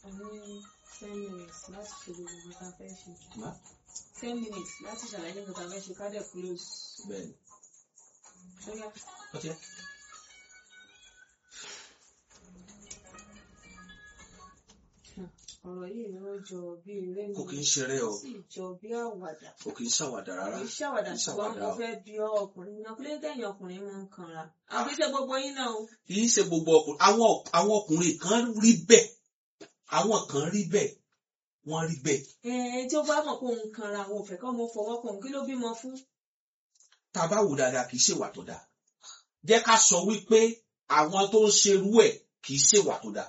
a ní ten minutes láti ṣe gbogbo nǹkan tá a fẹ́ ṣe Má? ten minutes láti ṣàlàyé nǹkan tá a fẹ́ ṣe ká dẹ̀ close bẹ́ẹ̀ni bóyá ọtí ọ̀rọ̀ yìí ló jọ bí eré kò mi kí ń ṣeré o ó sì jọ bí àwàdà kò kí ń ṣàwàdà rárá kì í ṣàwàdà Kì í ṣùgbọ́n ṣàwàdà mo o. fẹ́ bí ọ ọkùnrin náà kílé tẹ̀yìn ọkùnrin máa ń kanra àbí ṣe gbogbo yín náà o kì í ṣe gbogbo ọkùnrin àwọn àwọn ọkùnrin kan rí bẹ́ẹ̀ àwọn kan rí bẹ́ẹ̀ wọ́n rí bẹ́ẹ̀ ẹ ẹ tí ó bá mọ̀ pé òun kanra àwọn òfẹ́ kọ́ mo fọwọ́ kàn òun kí ló bímọ fún tá a bá wò dáadáa kì í ṣèwà tó dáa jẹ́ ká sọ wípé àwọn tó ń ṣerú ẹ̀ kì í ṣèwà tó dáa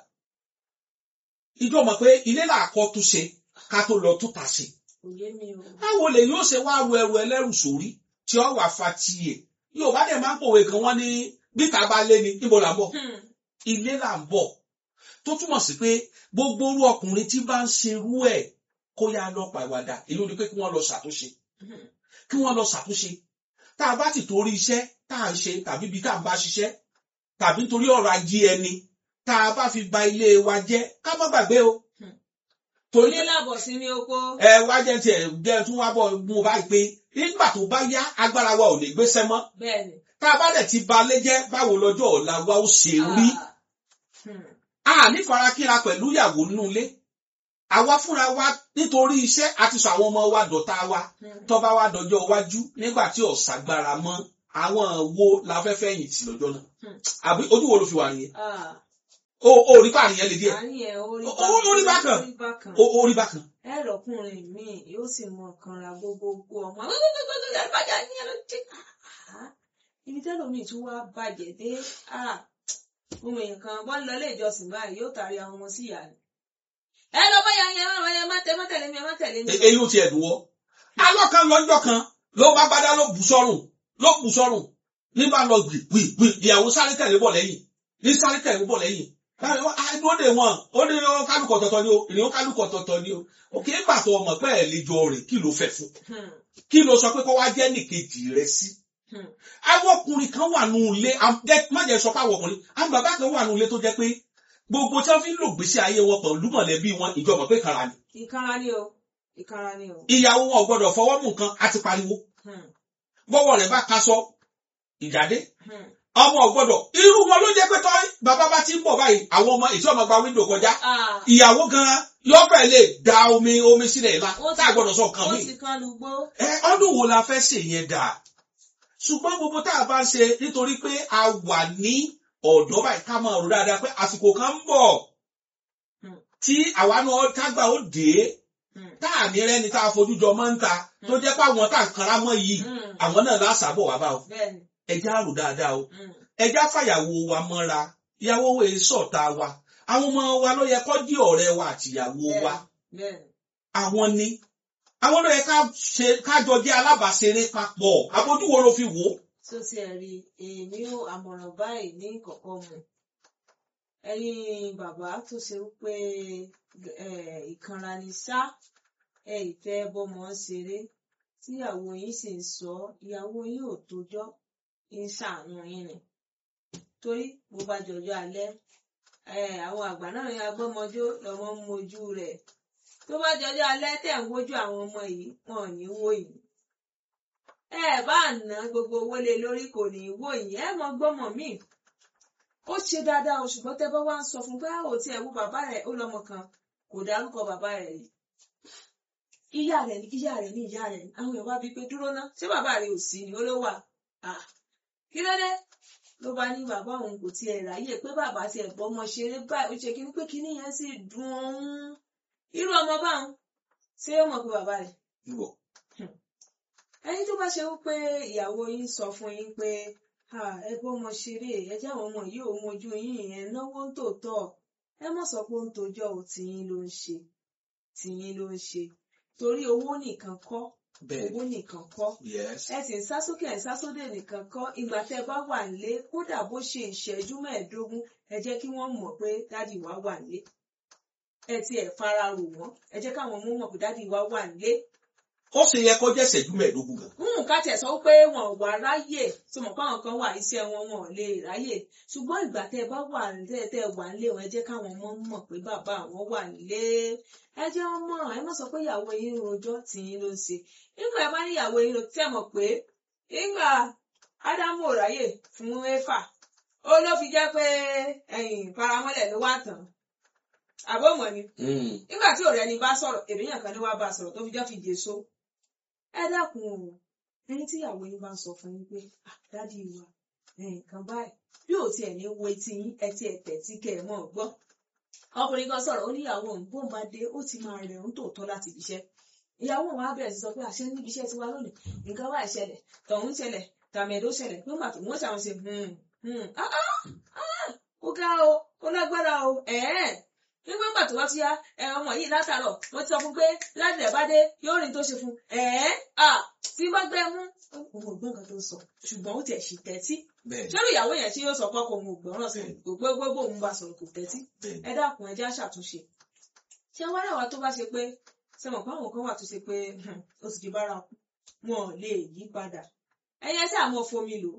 ìjọ mọ̀ pé ilé làákọ́ tún ṣe ká tó lọ tún ta ṣe kò yé mi o báwo lè yóò ṣe wá ru ẹrù ẹlẹ́rù sórí tí ó wà fa tiẹ̀ yóò bá dẹ̀ máa ń pòwe kan wọ́n ní bíta bá lé ni níbo là ń bọ̀ Hmm. ilé là ń bọ̀ tó túmọ̀ sí pé gbogbo orú ọkùnrin tí bá ń ṣerú ẹ̀ kó yá lọ pàwàdà èyí ò ní pé kí wọ́n lọ ṣàtúnṣe Hmm. kí wọ́n lọ ṣàtúnṣe tá a bá ti torí iṣẹ́ tá a ń ṣe tàbí ibi tá a bá ṣiṣẹ́ tàbí nítorí ọ̀rọ̀ ajé ẹni tá a bá fi ba ilé wa jẹ́ ká má gbàgbé o Hmm. torí ilé làbọ̀ sí ní oko ẹ wá jẹ́ tiẹ̀ jẹ́ tún wá bọ̀ mú o báyìí pé nígbà tó bá yá agbára wa ò lè gbéṣẹ́ mọ́ bẹ́ẹ̀ ni tá a bá dẹ̀ ti ba lé jẹ́ báwo lọ́jọ́ ọ̀la wa ó ṣe rí Ah. Hmm. a ní farakínra pẹ̀lú ìyàwó nínú ilé àwa fúnra wa nítorí iṣẹ́ àti sọ àwọn ọmọ wa dọ̀tá wa Hmm. tó bá wá dọjọ́ iwájú nígbà tí ọ̀sàgbára mọ́ àwọn wo la fẹ́ fẹ̀yìn tì lọ́jọ́ náà Hmm. àbí ojú wo ló fi wà nìyẹn Ah. o ò rí pààyàn yẹn lè díẹ̀ àárín ẹ̀ orí Ó- ó- orí bákan. orí bákan o ò rí bákan ẹ rọkùnrin míì yóò sì mọ kanra gbogbogbò ọmọ gbogbogbò àgbàjà ní ẹlọ tí ibi tẹlómi tún wá bàjẹ́ dé ah, ohun èèyàn kan wọ́n lọ ilé ìjọsìn báyìí yóò tàrí àwọn ọmọ sí ìyá rẹ̀ ẹ lọ bá yàn yẹn ẹ má tẹ má tẹ̀lé mi ẹ má tẹ̀lé mi. E- èyí ò tiẹ̀ dùn wọ́ alọ́kan lọ́jọ́ kan ló bá gbádá ló bù sọ́rùn ló bù sọ́rùn ní bá lọ gbì gbì gbì ìyàwó sáré tẹ̀lé bọ̀ lẹ́yìn ní sáré tẹ̀lé bọ̀ lẹ́yìn báyìí wọ́n á dúró dè wọ́n ó ní ó kálukọ̀ tọ̀tọ̀ ni o ìrìn ó kálukọ̀ tọ̀tọ̀ ni o òkè ń pàtó ọmọ pẹ́ ẹ̀ lè jọ rìn kí ló fẹ́ fún Hmm, kí ló sọ pé kó wá jẹ́ nìkejì rẹ sí. hmm, àwọn ọkùnrin kan wà nù ilé am- jẹ́- má jẹ́ sọ pé àwọn ọkùnrin àwọn bàbá kan wà nù ilé tó jẹ́ pé gbogbo tí wọ́n fi ń lò gbèsè ayé wọn pẹ̀lú mọ̀lẹ́bí wọn ìjọba pé kara ni ìkanra ni o ìkanra ni o. ìyàwó wọn ò gbọdọ̀ fọwọ́ mú nǹkan àti pariwo Hmm, bọ́wọ́ rẹ̀ bá kaṣọ ìjáde hmm. ọmọ ọgbọ́dọ̀ irú wọn ló jẹ́ pé tọ́ bàbá bá ti ń bọ̀ báyìí àwọn ọmọ ètò ọmọ gba wíńdò kọjá Ah, ìyàwó gan yóò fẹ́ lè da omi omi sílẹ̀ ìlà ó tá a gbọ́dọ̀ sọ nǹkan ó mi. ti kan lùgbó. ẹ ọdún wo la fẹ́ ṣe yẹn dà ṣùgbọ́n gbogbo tá a bá ń ṣe nítorí pé a wà ní ọ̀dọ́ báyìí ká máa rò dáadáa pé àsìkò kan ń bọ̀ Hmm. tí àwa náà tágbà ó dé Hmm, tá à ní rẹ́ni tá a fojú jọ máa ń ta tó jẹ́ pé àwọn tá à ń kanra mọ́ yìí hmm, àwọn náà lásàbọ̀ wá bá o bẹ́ẹ̀ni. ẹja rò dáadáa o Hmm, ẹja fàyàwó wa mọ́ra ìyàwó wo èso ọ̀tá wa àwọn ọmọ wa ló yẹ kó jí ọ̀rẹ́ wa àtìyàwó wa bẹ́ẹ̀ni. àwọn ni àwọn ló yẹ ká ṣe ká jọ jẹ́ alábàáṣeré papọ̀ àbójú wo ló fi wò ó. tó ti ẹ̀ rí èmi ò àmọ̀ràn báyìí ní kọ̀kọ́ mu ẹ̀yin bàbá tó ṣe wípé eh, ìkanra ni ṣá ẹ ìfẹ́ bọ́mọ ṣeré tíyàwó yín sì ń sọ ìyàwó yín ò tójọ́ ń ṣàánú yín ni torí bó bá jọjọ́ alẹ́ eh, àwọn àgbà náà ní agbọ́mọjó lọ́mọ ń mojú rẹ̀ tó bá jọjọ́ alẹ́ tẹ̀ ń wojú àwọn ọmọ yìí wọn ò ní wò yìí ẹ bá ná gbogbo owó lé lórí kò ní í wò yín ẹ mọ gbọmọ míì ó ṣe dáadáa o ṣùgbọ́n tẹ́ bá wá ń sọ fún bá ò tí ẹ wo bàbá rẹ̀ ó lọ́mọ kan kò dárúkọ bàbá rẹ̀ yìí ìyá rẹ̀ ní ìyá rẹ̀ ní ìyá rẹ̀ ní àwọn èèyàn wá bíi pé dúró ná ṣé bàbá rẹ̀ ò sí ni ó ló wà Ah, kí ló dé ló bá ní bàbá òun kò tiẹ̀ ráyè pé bàbá tiẹ̀ gbọ́mọ ṣeré báyìí ó ṣe kíní pé kíní yẹn sì dùn ún irú ọmọ báwọn ṣé ó mọ̀ pé bàbá rẹ̀ Ìwọ. ẹni tó bá ṣe wípé ìyàwó yín sọ fún yín pé "Ah, ẹ bọ́mọ ṣeré ẹ jẹ́ àwọn ọmọ yìí ò mojú yín ẹ náwó ń tòótọ́ ẹ mọ̀ sọ pé ó ń tojọ́ ò tìyín ló ń ṣe tìyín ló ń ṣe torí owó nìkan kọ́ bẹ́ẹ̀ owó nìkan kọ́ yes ẹ sì ń sá sókè ẹ ń sá sódè nìkan kọ́ ìgbà tẹ́ bá wà nílé kódà bó ṣe ìṣẹ́jú mẹ́ẹ̀ẹ́dógún ẹ jẹ́ kí wọ́n mọ̀ pé dádì wa wà nílé ẹ ti ẹ̀ fara rò wọ́n ẹ jẹ́ káwọn ọmọ mọ̀ pé dádì wa wà nílé ó sì yẹ kó jẹ́ ìṣẹ́jú mẹ́ẹ̀ẹ́dógún gan. ń ká tiẹ̀ sọ pé wọn ò wá ráyè tí mo káwọn kan wà iṣẹ́ wọn wọn ò lè ráyè ṣùgbọ́n ìgbà tẹ́ ẹ bá wà tẹ́ tẹ́ ẹ wà nílé wọn ẹ jẹ́ káwọn ọmọ mọ̀ pé bàbá àwọn wà nílé ẹ jẹ́ wọn mọ̀ ẹ má sọ pé ìyàwó yín rojọ́ tí yín ló ń ṣe nígbà ẹ bá ní ìyàwó yín tẹ́ mọ̀ pé nígbà ádámù ò ráyè fún éfà ó ló fi jẹ́ pé ẹ̀yìn paramọ́lẹ̀ ló wà tán àbọ̀mọ̀ ni nígbà tí ọ̀rẹ́ ni bá sọ̀rọ̀ ènìyàn kan ní wàá bá sọ̀rọ̀ tó fi jẹ́ fi jésù ẹ dákun o ẹni tí ìyàwó yín bá ń sọ fún yín pé dádì wa nǹkan báyìí bí ò tiẹ̀ ní wo etí yín ẹ tiẹ̀ tẹ̀tí kẹ́ ẹ mọ̀ gbọ́ ọkùnrin kan sọ̀rọ̀ ó ní ìyàwó òun bóun bá dé ó ti máa rẹ̀ òun tòótọ́ láti ibi iṣẹ́ ìyàwó òun á bẹ̀rẹ̀ sí sọ pé àṣẹ níbi iṣẹ́ tiwa lónìí nǹkan báyìí ṣẹlẹ̀ tọ̀hún ṣẹlẹ̀ tàmẹ̀dó ṣẹlẹ̀ nígbà tó wọ́n ṣàwọn ṣe ó ga o ó lágbára o ẹ̀ẹ́ nígbà tó wá ti yá ọmọ yìí látàárọ̀ wọ́n ti sọ fún pé láti ẹ̀ bá dé yóò rìn tó ṣe fún ẹ̀ẹ́ à tí bá gbẹ mú òun ò gbọ́ nǹkan tó ń sọ ṣùgbọ́n ó tiẹ̀ ṣì tẹ́tí ṣé ìyàwó yẹn tí yóò sọ pé òun ò gbọ́ràn sí gbogbo gbogbo òun bá sọ̀rọ̀ kò tẹ́tí ẹ dákun ẹ já ṣàtúnṣe ṣé wọ́n rẹ̀ wá tó bá ṣe pé ṣe mọ̀ pé àwọn kan wà tó ṣe pé ó ti di bárakú wọn ò lè yí padà ẹyẹ tí àwọn fomi lò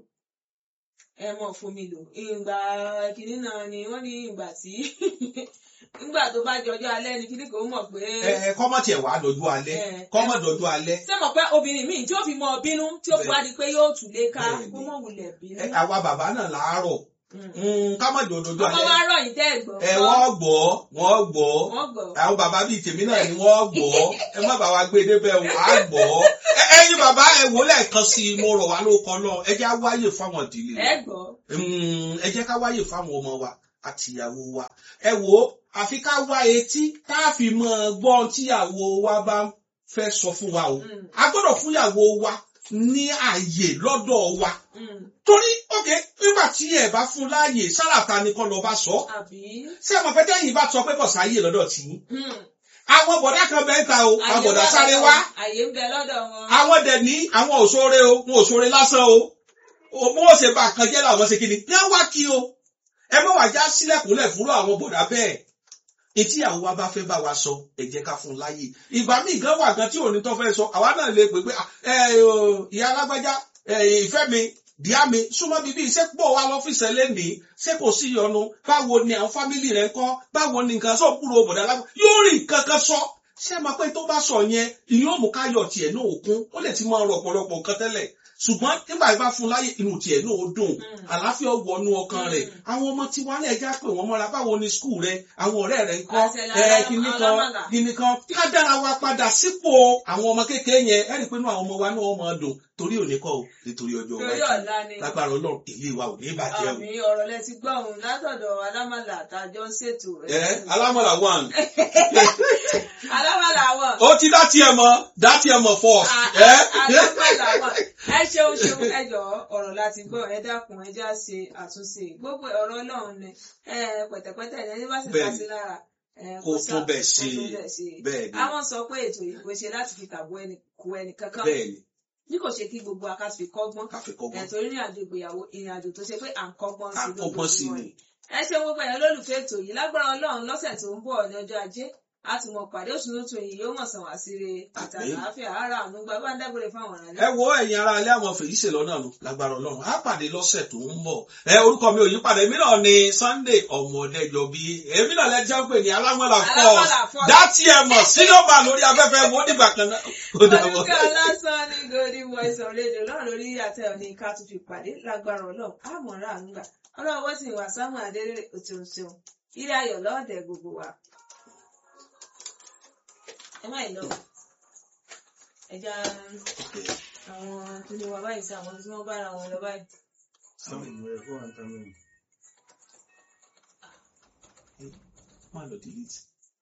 ẹ mọ̀ fomi lò ìgbà kìíní náà ni wọ́n ní ìgbà tí nígbà tó bá jọjọ́ alẹ́ ni kíní kò mọ̀ pé. ẹ kọ́mọ̀ tiẹ̀ wá dọ̀jú alẹ́ kọ́mọ̀ dọ̀jú alẹ́. ṣé mọ̀ pé obìnrin míì tí ó fi mọ bínú tí ó fi wá di pé yóò tù lé ká kó mọ̀ wulẹ̀ bínú. àwa bàbá náà làárọ̀ kámọ̀ dọ̀jú alẹ́. ọmọ wa rọ̀ yín tẹ́ ẹ̀ gbọ́. ẹ wọ́n gbọ́ wọ́n gbọ́ wọ́n gbọ́. àwọn bàbá bíi tèmi náà ni wọ́n gbọ́ ẹ má bàa wá gbé débẹ̀ wọ́n á gbọ́ ẹ̀yin bàbá ẹ wò lẹ́ẹ̀kan sí i mo rọ̀ wá lóko náà ẹ jẹ́ á wáyè fáwọn ìdílé ẹ gbọ́. ẹ jẹ́ ká wáyè fáwọn ọmọ wa àtìyàwó wa ẹ wò ó àfi ká wá etí tá a fi mọ gbọ́ tíyàwó wa bá fẹ́ sọ fún wa o a gbọ́dọ̀ fúnyàwó wa ní ààyè lọ́dọ̀ wa torí ok nígbà tí ẹ bá fún láàyè sálàtà ni kọ́ lọ bá sọ àbí. ṣé ẹ mọ̀ pé tẹ́yìn bá sọ pé kò sáàyè lọ́dọ̀ tí àwọn bọ̀dá kan bẹ́ẹ̀ ta o àwọn bọ̀dá sáré wá àyè ń bẹ lọ́dọ̀ wọn. àwọn dẹ̀ ní àwọn òṣòre o wọn òṣòre lásán o bó wọ́n ṣe bá kan jẹ́ làwọn ṣe kí ni ní wọ́n wá kí o ẹ mọ̀ wá já sílẹ̀kùnlẹ̀ fúnrọ̀ àwọn bọ̀dá bẹ́ẹ̀ etí àwọn wa bá fẹ́ bá wa sọ ẹ jẹ́ ká fún un láyè ìgbà míì gan wà gan tí òní tó fẹ́ sọ àwa náà lè pè pé ìyá alágbájá ìfẹ́ mi díá mi súnmọ́ bíbí iṣẹ́ pọ̀ wá lọ́fíìsì ẹlẹ́nìí ṣé kò sí ìyọnu báwo ni àwọn fámìlì rẹ̀ ń kọ́ báwo ni nǹkan sọ kúrò bọ̀dá lágbá yóò rí nǹkan kan sọ ṣé máa pé tó bá sọ yẹn ìyóò mú káyọ̀ tiẹ̀ náà òkun ó lè ti máa rọ ọ̀pọ̀lọpọ̀ nǹkan tẹ́lẹ̀ ṣùgbọ́n nígbà tí bá fún láyè inú tiẹ̀ náà ó dùn àlàáfíà wọnú ọkàn rẹ̀ àwọn ọmọ tí wọ́n lè já pé wọ́n mọ́ra báwo ni skul rẹ̀ àwọn ọ̀rẹ́ rẹ̀ ń kọ́ kíní kan kíní kan ká dára wa padà sípò àwọn ọmọ kékeré yẹn ẹ̀rí pé inú àwọn ọmọ wa náà máa dùn torí òní kọ́ o nítorí ọjọ́ torí iwájú ọ̀la ni. lágbára ọlọ́run èyí wa ò ní bàjẹ́ o. àmì ọ̀rọ̀ lẹ ti gbọ́ òun látọ̀dọ̀ alámàlà àtàjọ ń ṣètò ẹ alámọ̀là one alámàlà wọn. ó ti dá tiẹ̀ mọ̀ dá tiẹ̀ mọ̀ first. ẹ alámàlà wọn. ẹ ṣeun ṣeun ẹ jọ̀ọ́ ọ̀rọ̀ láti gbọ́ ẹ dákun ẹ já ṣe àtúnṣe gbogbo ọ̀rọ̀ Ọlọ́run ni ẹ pẹ̀tẹ̀pẹ̀tẹ̀ ẹni bá sì ká sí lára ẹ, kó sá- tún bẹ̀ kó ṣe tún bẹ̀ ṣe. bẹ́ẹ̀ ni àwọn sọ pé ètò yìí kò ṣe láti fi tàbó ẹni kú ẹnì kankan bẹ́ẹ̀ ni bí kò ṣe kí gbogbo akásí kọ́gbọ́n káfíkọ́gbọ́n ẹ̀ torí ní àjò ìgbéyàwó ìrìn àjò tó ṣe pé à ń kọ́gbọ́n sí kákọ́gbọ́n sí lójoojúmọ́ ni ni ẹ ṣe gbogbo ẹ̀yàn lólùfẹ́ ètò yìí lágbára ọlọ́run lọ́sẹ̀ tó ń bọ̀ ní ọjọ́ ajé a ti mọ pàdé oṣù tuntun yìí yóò mọ̀ sàn wá sí re àtàlàáfíà ara àánú gba bá ń dágbére fáwọn ọ̀ràn ẹ wo ẹ̀yin ará ilé àwọn fèyí ṣe lọ́nà lọ lágbára ọlọ́run á pàdé lọ́sẹ̀ tó ń bọ̀ ẹ orúkọ mi ò yí padà èmi náà ni Sunday ọmọdéjọ bí èmi náà lẹ́jọ́ pé ní alámọ̀lá fọ́ọ̀s Alámọ̀lá Falls. dátì ẹ̀ mọ̀ sílọ́mà lórí afẹ́fẹ́ wo nígbà kan náà ó dàbọ̀. Olùkọ́ lásán ní Golden Voice of Radio lọ́rùn lórí àtẹ òní ká tún fi pàdé lágbára ọlọ́run àmọ̀ràn àánúgbà ọlọ́run wọ́n sì wà sáwọn adéré òtún ṣeun ilé ayọ̀ lọ́ọ̀dẹ̀ gbogbo wa. ẹ má ì lọ ẹja àwọn tó lè wà báyìí sí àwọn tí wọ́n bá ara wọn lọ báyìí. má lọ delete.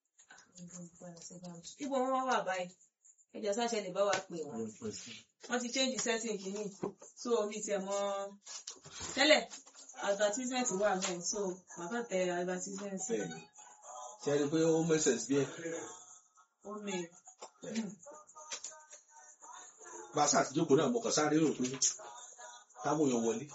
ibo wọn wá wà báyìí ẹjọ sáṣẹ lè bá wa pè wọn wọ́n ti change setting kìíní so mi tiẹ̀ mọ̀ tẹ́lẹ̀ advertisement wà bẹ́ẹ̀ so màá tẹ advertisement bẹ́ẹ̀ ni ṣe é rí i pé ó mẹ́sẹ̀ sí ẹ̀ ó mi bá a sáà ti jókòó náà mo kàn sáré rò pé táwọn èèyàn wọlé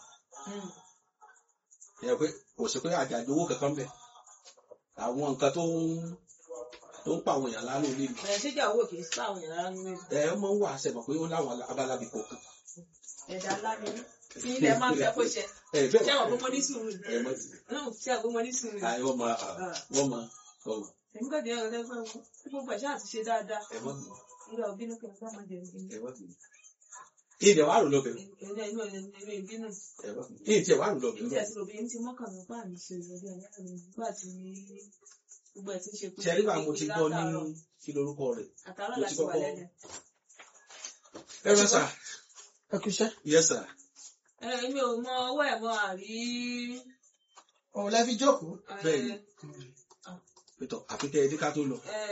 ẹ pé kò sí pé àjàjò owó kankan bẹ àwọn nǹkan tó ń tó ń pa àwọn èèyàn lánàá ilé mi ẹ̀ ṣéjà owó kì í sí àwọn èèyàn rárá nínú ẹ ẹ máa ń wà àṣẹ mọ̀ pé ó láwọn abalabi kọ̀ọ̀kan ẹ̀dá ńlá mi tí ilẹ̀ máa ń fẹ́ kó ṣe ẹ bẹ́ẹ̀ ṣé wọ́n gbọ́mọ ní sùúrù ẹ mọ̀ sí náà ṣé wọ́n gbọ́mọ ní sùúrù i wọ́n máa wọ́n máa wọ́n máa èmi kò dé ọ̀rẹ́ fẹ́ wọn tí gbogbo ẹ̀ṣẹ́ àti ṣe dáadáa ẹ mọ̀ sí nígbà òbínú kí n bá máa jẹun ẹ mọ̀ sí. ìdè wàá rò lọ bẹ̀rẹ̀ ẹ̀rẹ́ inú ẹ̀rẹ́ ìbínú ẹ mọ̀ sí. ìdè wàá rò lọ níbi bẹ̀rẹ̀ àti òbí ti mọ́kàn mi pa àmì ṣe ìrọ̀lẹ́ ọ̀yá mi nígbà tí gbogbo ẹ̀ ti ń ṣe kú ṣe nígbà mo ti gbọ́ ní kí lorúkọ rẹ̀ àtàrà mo ti láti wà kọ́kọ́- lẹ́nu. ẹ rẹ sà ẹ kú iṣẹ́ yes sir ẹ èmi ò mọ ọwọ́ ẹ̀ mọ́ àrí òun lẹ fi jókòó ẹ, Bẹ́ẹ̀ni. pétọ àfi kẹ́ ẹ dé ká tó lọ ẹ,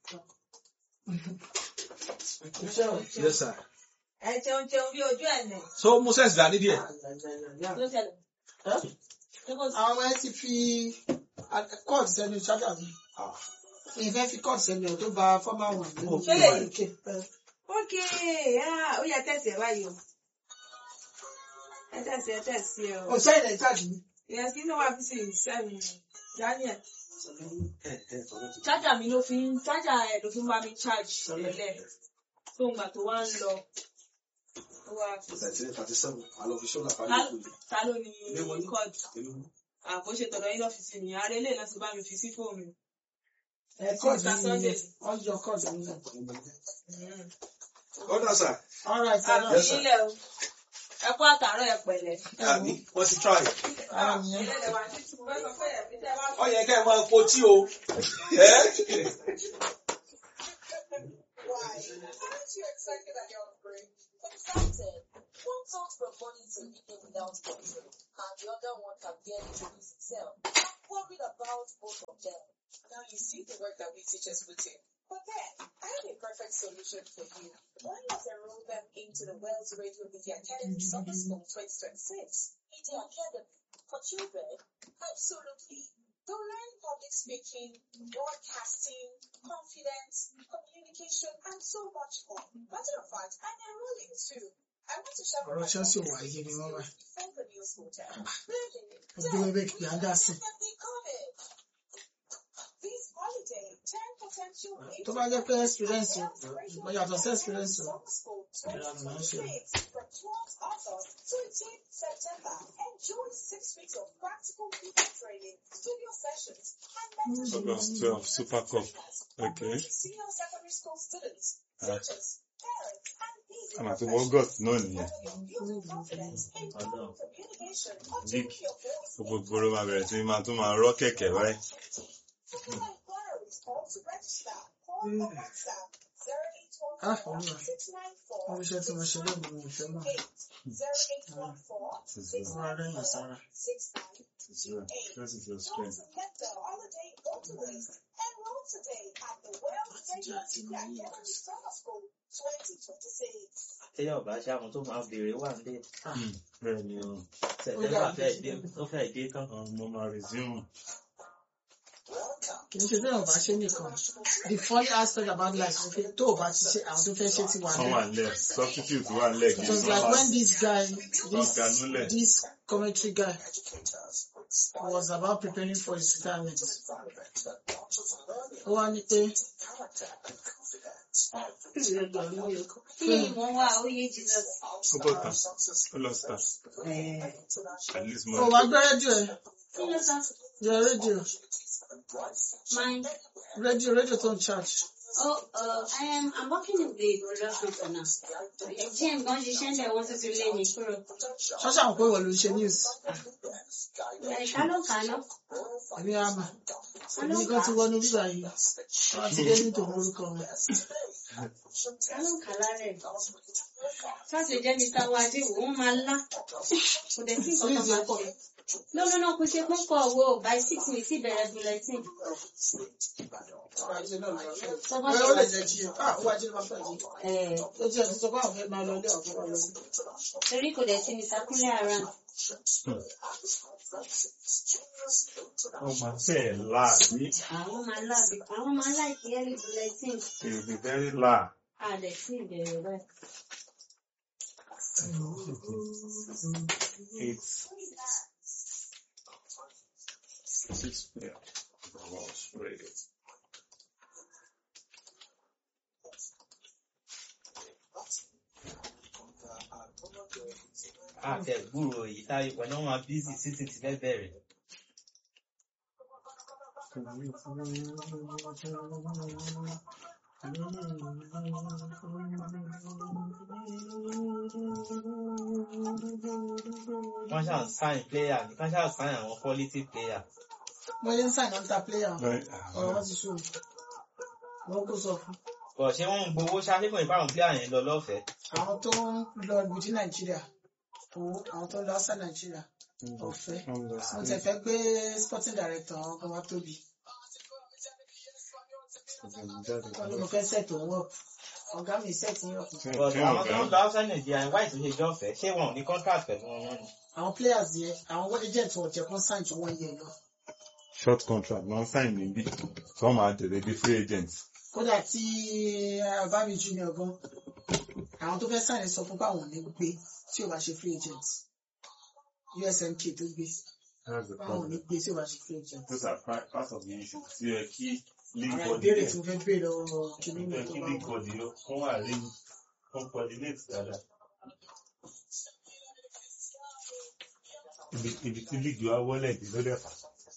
ẹ kú iṣẹ́ o. yes sir ẹ jẹun jẹun bí ojú ẹ̀ nẹ̀ so moses dání díẹ̀ ló ṣẹlẹ̀. Ẹ́? Ṣé kò sí- àwọn ọmọ ẹ ti fi kọ́ọ̀tù sẹ́nu ṣájà mi ìfẹ́ fi kọ́ọ̀tù sẹ́nu ẹ̀ tó ba fọ́mà wọn. Ṣé lè yí? ókè ah, ó yẹ tẹ̀sí ẹ̀ báyìí o ẹ tẹ̀sí ẹ tẹ̀sí ẹ o. ọ̀sẹ̀ ilẹ̀ jáde ní. ìyẹn sí inú wa fi sí sẹ́yìn Daniel. chájà mi ló fi ń chájà ẹ̀ ló fi ń bá mi charge tẹ́lẹ̀ tó ń gbà tó wá ń lọ. Ó wá ta ló ní kọ́ọ̀dù àkóṣe tọ̀dọ̀ yín lọ́fíìsì nìyẹn arẹ ilé náà ti bá mi fi sí fóònù. ẹ kọ́ọ̀tù Mr. Sunday. ní ọjọ́ kọ́ọ̀tù ní. ọ̀dà sà all right sir. àbí ilẹ̀ o ẹ kú àtàárọ̀ ẹ pẹ̀lẹ́. àbí wọ́n ti try ara nìyẹn. Ẹlẹ́dẹ̀ wá sí tìmú bẹ́ẹ̀ sọ pé ẹ̀mí tẹ́ bá ọ yẹ kẹ́ ẹ máa po tí o ẹ́ Why? Aren't you excited at your upgrade? Excited. One thought from money to eating without control, and the other one can barely produce itself. I'm worried about both of them. Now you see the work that we teachers put in. But then, I have a perfect solution for you. Why not enroll them into the Wells Radio Media Academy Summer School 2026? Media Academy for children? Absolutely. They'll learn public speaking, broadcasting, confidence, communication, and so much more. Matter of fact, I'm enrolling too. I want to share ọ̀rọ̀ Chelsea wà yé mi wọ́n wá. from the news hotel. ọdún wẹ́wẹ́ kì í dá sí. Definitely coming. This holiday, 10 potential tó bá jẹ́ pé experience o mo yàtọ̀ sí experience o. Summer School Ìlànà máa ń ṣe. 2026 from 12th August to 18th September. Enjoy six weeks of practical video training, studio sessions, and mentorship. August 12, Super Cup. Okay. Senior secondary school students, Ah. teachers, parents, and busy Àmà tí professionals. August náà nìyẹn. Building confidence, improving communication, or Nick, tuning your voice Gbogbo gbòòrò máa bẹ̀rẹ̀ sí máa tún máa rọ́ kẹ̀kẹ́ báyìí. For more inquiries or to register, call or WhatsApp Ah, olúwa. 0814 wọ́n fi iṣẹ́ tí mo ṣe lónìí mi ò fẹ́ mọ̀. 0814 wọ́n á rẹ́yìn sára. 6928. That is your Don't strength. let the holiday go to waste. Enroll today at the Wells Radio Media Academy Summer School 2026. téèyàn bá ṣe àwọn tó máa béèrè wà ń bẹ Bẹ́ẹ̀ ni o. sẹtẹmbà fẹẹ dé ó fẹẹ dé tán Mo máa resume. kì í ṣe bẹ́ẹ̀ ọba ṣe nìkan the funny aspect about life ni pé tó o bá ti ṣe àwọn tó fẹ́ ṣe ti wà Wọ́n wà ní. nílẹ̀. Substitute wà nílẹ̀ kì it í was sọ like máa when this guy this ganúlẹ̀. this commentary guy was about preparing for his retirement. ó wá ní pé kí ni mo wá oyè Jesus. Ó bọ̀ tán. Ó lọ star. At least mo ó wá gbé rédíò ẹ̀ kí ló sọ. yọ rédíò Mine. rédíò rédíò tó ń charge. Oh, uh, I am. I'm working in the production for now. Jim, gan ṣiṣẹ́ ńlẹ̀ wọ́n tún ti lé mi kúrò. ṣọ́ṣà mọ̀ pé wọ́n ló ń ṣe news Ẹ̀ka ló kà á ná. èmi á mà èmi kan ti wọnú bíbá yìí wọ́n ti dé nítorí orúkọ wọn. Ká ló kà á lárẹ̀. Ṣáàṣì jẹ́ Mr. Wájú, wọ́n máa lá. Kò dẹ̀ sí nǹkan kan máa ṣe. No, no, no, kò ṣe púpọ̀ wo by six mi sí ìbẹ̀rẹ̀ bulletin. Sọ́kọ́ Ẹ ṣe ó lè wá. jẹ́ jí ah ó wá jí ló máa fẹ́ jí. Ẹ̀ ó ti ẹ̀ ti sọ pé àwọn fẹ́ máa lọ ilé ọ̀fẹ́ máa lọ sí. torí kò dẹ̀ sí Mr. Kúnlé ara. Ó máa fẹ́ láàbí. Àwọn máa lá àwọn máa láìkí early bulletin. It will be very loud. A dẹ̀ sí ìbẹ̀rẹ̀ báyìí. It's six p.m. Radio. àtẹ gbúrò èyí táyé pẹ̀lú wọn máa bísí títí ti fẹ́ bẹ̀rẹ̀. wọ́n ṣáà ń sáìn player ní wọ́n ṣáà sáìn àwọn quality player. mo yẹ ń sign under player Right. ọ̀rọ̀ wọn ti ṣó wọn kó sọ fún bọ̀ ṣé wọ́n ń gbowó ṣáṣẹ́kùn ìbáwọn player yẹn lọ lọ́fẹ̀ẹ́. àwọn tó ń lọ ìbùdí nàìjíríà owó àwọn tó ń lọ outside nàìjíríà ọ̀fẹ́ mo tẹ̀ fẹ́ gbé sporting director àwọn kan wá tóbi wọn ló mo fẹ́ set òun up ọ̀gá mi set yín up But àwọn tó ń lọ outside Nigeria why tó ṣe jọ́ ọ̀fẹ́ ṣé wọn ò ní contract pẹ̀lú wọn mọ́ ni. àwọn players yẹn àwọn agent wọn jẹ kán sign to one year lọ short contract non sign níbí wọ́n máa tẹ̀lé bí free agent. kódà tí abami junior gan àwọn tó fẹ́ sign sọ fún báwọn ò ní gbé tí ò bá ṣe free agent usmk tó gbé That's the báwọn ò ní problem. gbé tí ò bá ṣe free agent. Those are part part of the issue. Tí ẹ kí league àwọn body ìbéèrè yẹn tí mo fẹ́ béèrè lọ́wọ́ kìíní ẹ mi tó kí bá league wà. body yẹn wọ́n wà rí wọ́n coordinate dáadáa. Ibi ibi tí league wa wọlé ìdí ló dẹ̀ fà.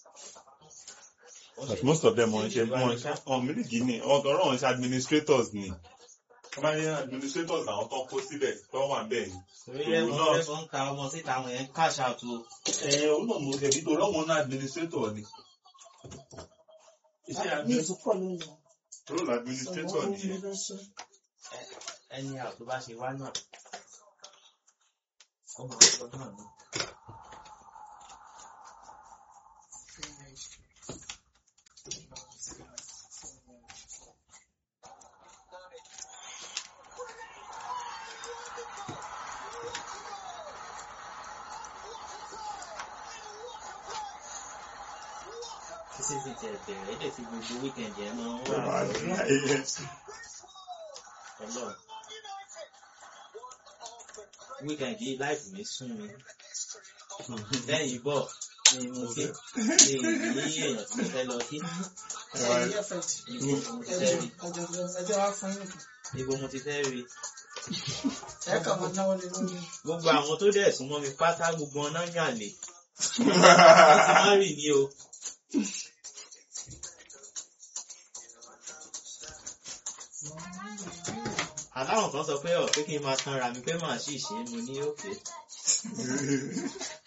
But most of them wọ́n ṣe wọ́n ṣe ọ̀n mílíkì ni ọ̀gọ́rọ̀ wọn ṣe administrators ni. Wọ́n máa ń yẹ administrators àwọn tó ń kó síbẹ̀ tó wà bẹ́ẹ̀ ni. torí lẹ́nu náà- lẹ́nu ń ta ọmọ síta àwọn yẹn cash out o. Ẹ òun náà mo ṣe nítorí ọmọ náà administrator ni. Iṣẹ́ ní administrator ìtúpọ̀ lónìí role administrator ọ̀gbọ́n ni. mi ló ṣe. ẹni àwọn tó bá ṣe wá náà. ó máa ń sọ náà ni. títí ti tẹ̀ bẹ̀rẹ̀ ẹ̀dẹ̀ tí gbogbo weekend yẹn máa ń wà lórí ọlọ́run. weekend yìí láìpù mi sún mi. lẹ́yìn bọ̀ ni mo ti ní ní èèyàn tí mo fẹ́ lọ sí. ẹ̀yìn ẹ̀fẹ̀ Ibo mo ti fẹ́ rí. ẹjọ́ wa fún yín nìkan. Ibo mo ti fẹ́ rí. ẹ kàn máa náwó lé lórí. Gbogbo àwọn tó dẹ̀ súnmọ́ mi pátá gbogbo ọ̀nà yàn lè. Wọ́n ti má rì ní o. Àláwọn kan sọ pé ọ̀ pé kí n máa tanra mi pé màá sì ṣe é mo ní òkè.